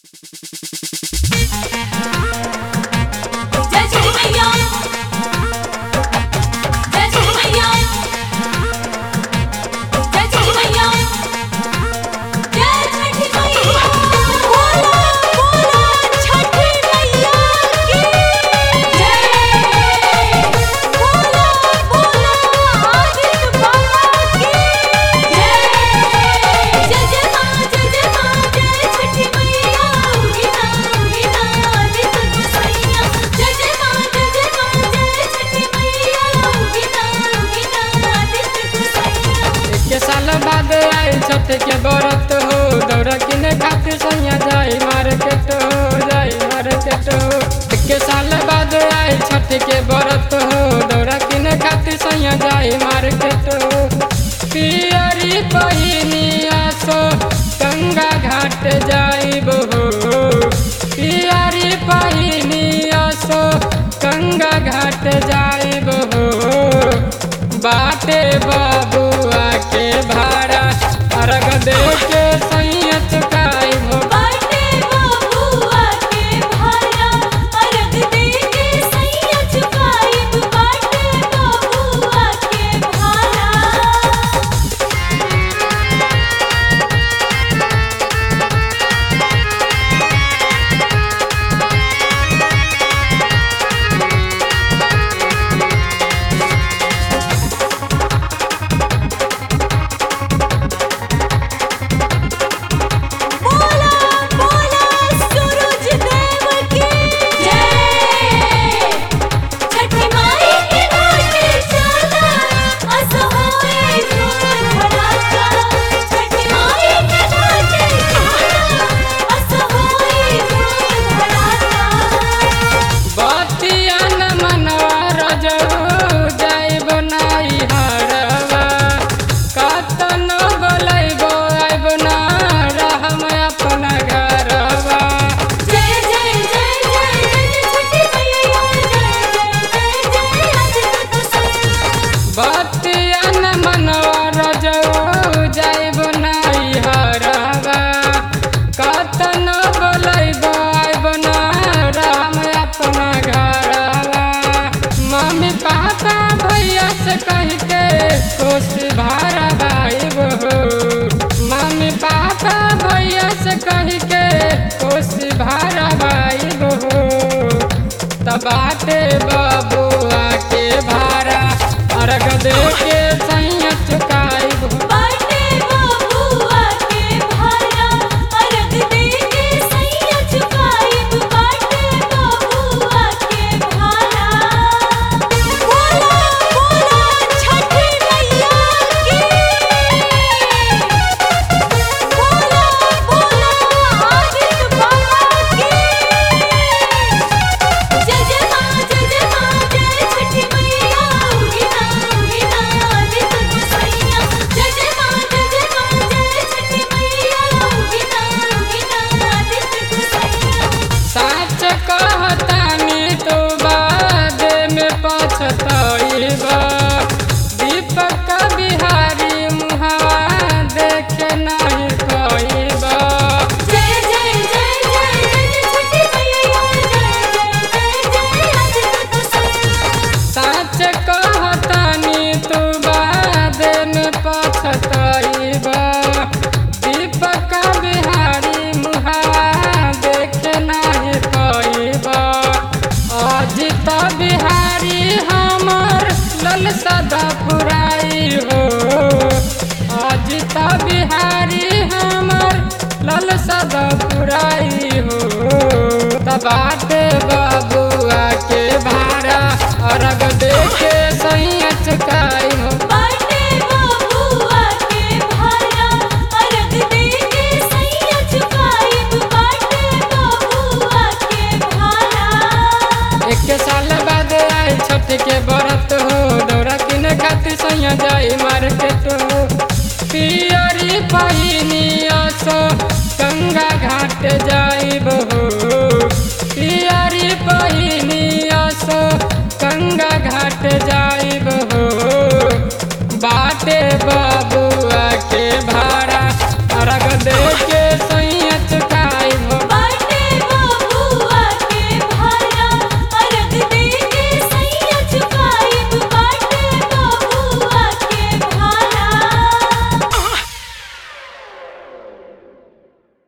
जय श्री मैया जय श्री मैया जय श्री मैया जय छठी मैया बोलो बोलो छठी मैया की जय बोलो बोलो आदित्य बाबा की जय जय जय मां जय जय मां जय छठी मैया गीता गीता आदित्य गोसाइया जय जय मां जय जय मां जय छठी मैया गीता गीता आदित्य गोसाइया के साल बाद आई छठ के बरत हो दौड़ा किने खातिर सैया जाई मार्केट हो जाई मार्केट हो के साल बाद आई छठ के बरत हो दौड़ा किने खातिर सैया जाई मार्केट हो पियरी पहिनिया सो गंगा घाट जाइब हो पियरी पहिनिया सो गंगा घाट जाइब हो बाटे बाबुआ के भाड़ा अर्घ दे के सैया चुकाई हो बाटे बाबुआ के भारा अर्घ दे के सैया चुकाइब बाटे बाबुआ के भारा बोला बोला सूरज देव की जय छठी माई के घाटे चला असहाय धूल धड़ाका छठी माई के घाटे चला असहाय धूल धड़ाका बतिया न मनवा रजऊ जाइब नाई हरवा कतन बोलैबो आइब ना रहम अपना घरवा जय जय जय जय जय छठी मैया जय जय जय जय आज तो सब बतिया न मनवा रजऊ जाइब नाई हरवा कतन बोलैबो आइब ना रहम अपना घरवा मम्मी पापा भैया से कह के खुश भारा भाई हो मम्मी पापा भैया से कह के खुश भारा भाई हो तबाटे बबुआ के भारा अर्घ दे के सैया चुकाई हो बाटे बाबुआ के भारा अर्घ दे के सैया चुकाइब बाटे बाबुआ के भारा बोला बोला छठी मैया की बोला बोला आदित्य बाबा की जय जय मां जय जय मां जय छठी मैया गीता गीता आदित्य गोसाइया जय जय मां जय जय मां जय छठी मैया गीता गीता आदित्य गोसाइया साच कहतानी तो बाद में पछतइबा दीपक बिहारी मुहवा देखे नहीं कइबा जय जय जय जय जय छठी मैया जय जय जय जय आदित्य गोसाइया साच कहतानी तो बाद में पछतइबा दीपक बिहारी मुहवा देखे नहीं कइबा अजित बिहारी हमर लल सदा पुराई हो अजित बिहारी हमर लल सदा पुराई हो तबाटे बाबा